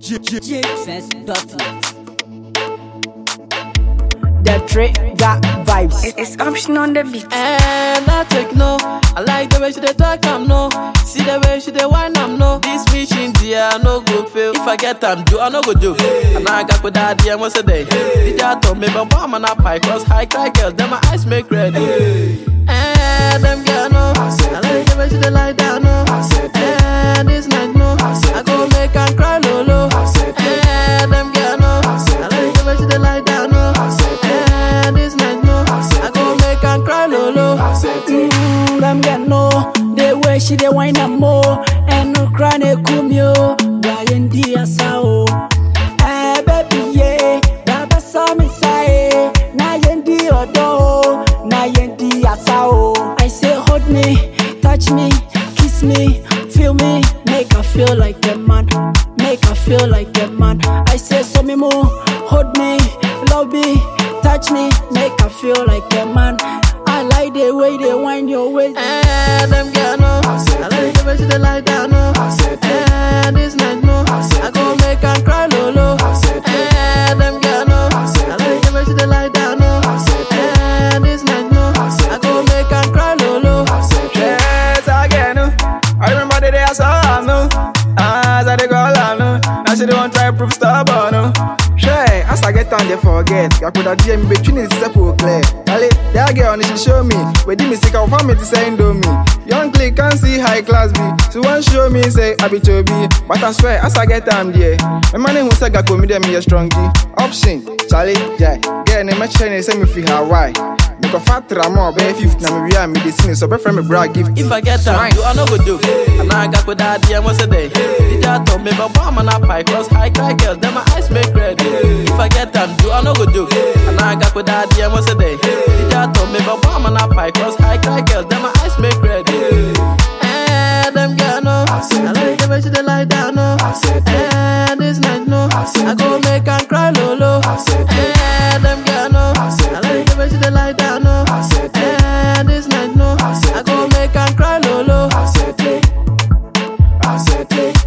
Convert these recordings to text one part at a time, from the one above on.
JFest.net. The trick got vibes. It- It's option on the beat. And I take no. I like the way she dey talk, I'm no. See the way she dey whine, I'm no. This mission, dear, I no go fail. If I get time, do I no go do. And I got with that, dear, once a day. Did you told me, but why am I not pie? Cause high cry girls, then my eyes make red. And them girl, no. I like the way she dey lie down, no. And this night, no. I go make her cry, lolo. And them girl, no. I like the way she dey lie down, no. And this night, no. I go make her cry, lolo. Mm, them get no. The way she dey wine am more. And no cry ne kumyo. Brian Diasao. Eh baby yeah. Baba saw me say. Na yendi odo. Na yendi asao. I say hold me, touch me, kiss me, feel me, make her feel like the man. Make her feel like the man. I say so me more, hold me, love me, touch me, make her feel like the man. I like the way they wind your waist. And them girl no, I like the way she dey lie down no. And this night no, I go make her cry lolo. And them girl no, I like the way she dey lie down no. And this night no, I go make her cry lolo. Yes, again. I remember the day I saw her, no. As I dey go her, no. Now she don't try prove stubborn, no. Sure, as I get on, they forget. I could have DM between the simple clear. Ali, that girl, she show me. Where did me sick of me to say do me. Young click can see high class B. So one show me say I be to be. But I swear, as I get on, there. My money who say I me them me a strong G. Option, Charlie, yeah. Girl, name my chain, say me feel Hawaii. Make a fat ramo, be fifth, na me we are me this me, so be friend me bra gift. If I get time, do I no go do. And I got with that DM once a day. Did you told me, but why am I not pie? Cause high cry girls, then my eyes make red. If I get time, do I no go do. And I got with that DM once a day. Did you told me, but why am I not pie? Cause high cry girls, then my eyes make red. And them girl no, I like the way she dey lie down no. And this night no, I go make her cry lolo. And them girl no, I like the way she dey lie down no. And this night no, I go make her cry lolo.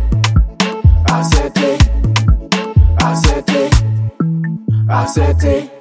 Acete, acete, acete.